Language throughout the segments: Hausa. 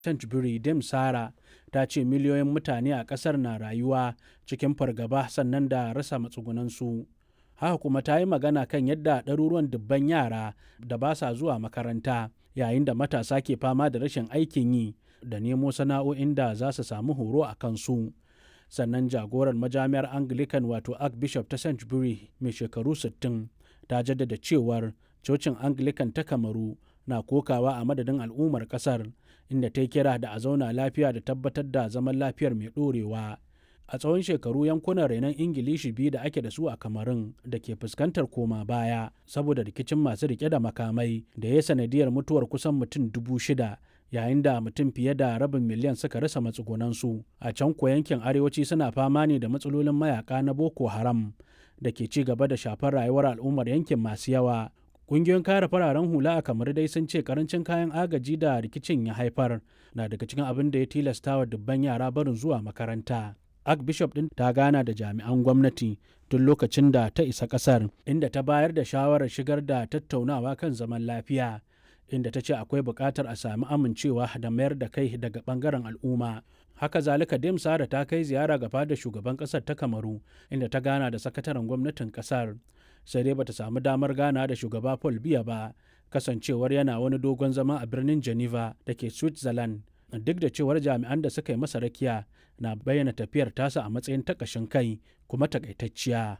Sainsbury Dame Sara ta ce miliyoyin mutane a ƙasar na rayuwa cikin fargaba sannan da rasa matsugunansu. Haka kuma ta yi magana kan yadda ɗaruruwan dubban yara da ba sa zuwa makaranta yayin da matasa ke fama da rashin aikin yi da nemo sana'o'in da za su samu horo a kansu. Sannan jagorar majami'ar Anglican wato Archbishop ta Sainsbury mai shekaru 60 ta jaddada cewar cocin Anglican ta Kamaru na kokawa a madadin al'ummar ƙasar inda ta yi kira da a zauna lafiya da tabbatar da zaman lafiyar mai ɗorewa. A tsawon shekaru yankunan renon Ingilishi biyu da ake da su a Kamarun da ke fuskantar koma baya saboda rikicin masu rike da makamai da ya sanadiyar mutuwar kusan mutum dubu shida yayin da mutum fiye da rabin miliyan suka rasa matsugunansu. A can ko yankin arewaci suna fama ne da matsalolin mayaka na Boko Haram da ke ci gaba da shafar rayuwar al'ummar yankin masu yawa. Ƙungiyoyin kare fararen hula a kamar dai sun ce karancin kayan agaji da rikicin ya haifar na daga cikin abin da ya tilasta wa dubban yara barin zuwa makaranta. Archbishop ɗin ta gana da jami'an gwamnati tun lokacin da ta isa ƙasar inda ta bayar da shawarar shigar da tattaunawa kan zaman lafiya inda ta ce akwai buƙatar a sami amincewa da mayar da kai daga ɓangaren al'umma. Haka zalika Dem Sara ta kai ziyara ga fadar shugaban ƙasar ta Kamaru inda ta gana da sakataren gwamnatin ƙasar. Sai dai bata samu damar gana da shugaba Paul Biya ba kasancewar yana wani dogon zama a birnin Geneva da ke Switzerland. Duk da cewar jami'an da suka yi masa rakiya na bayyana tafiyar tasa a matsayin takashin kai kuma takaitacciya.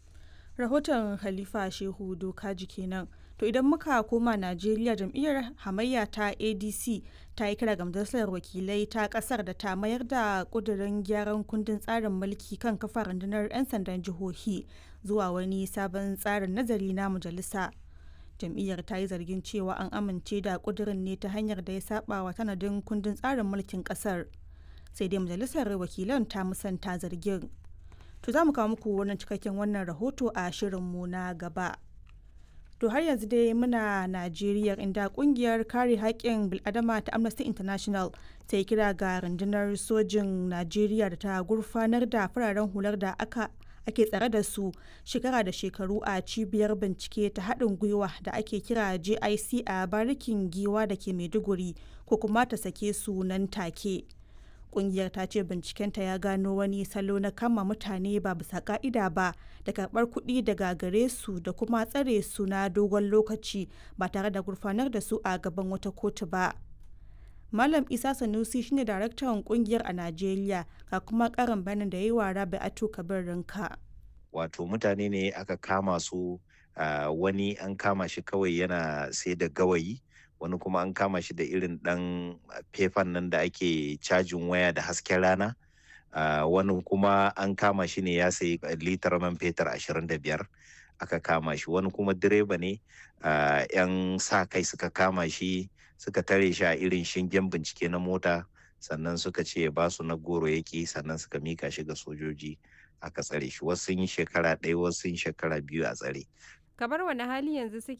rahoton Khalifa Shehu Dokaji kenan. To idan muka koma Najeriya jam'iyyar hamayya ta ADC ta yi kira ga majalisar wakilai ta kasar da ta mayar da kudirin gyaran kundin tsarin mulki kan kafa rundunar 'yan sandan jihohi zuwa wani sabon tsarin nazari na majalisa. Jam'iyyar ta yi zargin cewa an amince da kudirin ne ta hanyar da ya saba wa tanadin kundin tsarin mulkin kasar. Sai dai majalisar wakilan ta musanta zargin. To za mu kawo muku wannan cikakken wannan rahoto a shirinmu na gaba. To har yanzu dai muna Najeriya inda kungiyar kare haƙƙin bil'adama ta Amnesty International ta yi kira ga rundunar sojin Najeriya da ta gurfanar da fararen hular da aka ake tsare da su shekara da shekaru a cibiyar bincike ta haɗin gwiwa da ake kira JIC a barikin giwa da ke Maiduguri ko kuma ta sake su nan take. kungiyar ta ce bincikenta ya gano wani salo na kama mutane ba bisa ka'ida ba da karbar kuɗi daga gare su da kuma tsare su na dogon lokaci ba tare da gurfanar da su a gaban wata kotu ba malam isa sanusi shine daraktan kungiyar a najeriya ga kuma karin bayanin da ya yi wa rabi ato kabir rinka wato mutane ne aka kama su wani an kama shi kawai yana sai da gawayi wani kuma an kama shi da irin ɗan fefan nan da ake cajin waya da hasken rana uh, wani kuma an kama shi ne ya sayi litar man fetur ashirin da biyar aka kama shi wani kuma direba ne uh, yan sa kai suka kama shi suka tare shi a irin shingen bincike na mota sannan suka ce ba su na goro yaki sannan suka mika shi ga sojoji aka tsare shi wasu sun yi shekara ɗaya wasu sun shekara biyu a tsare kamar wani hali yanzu suke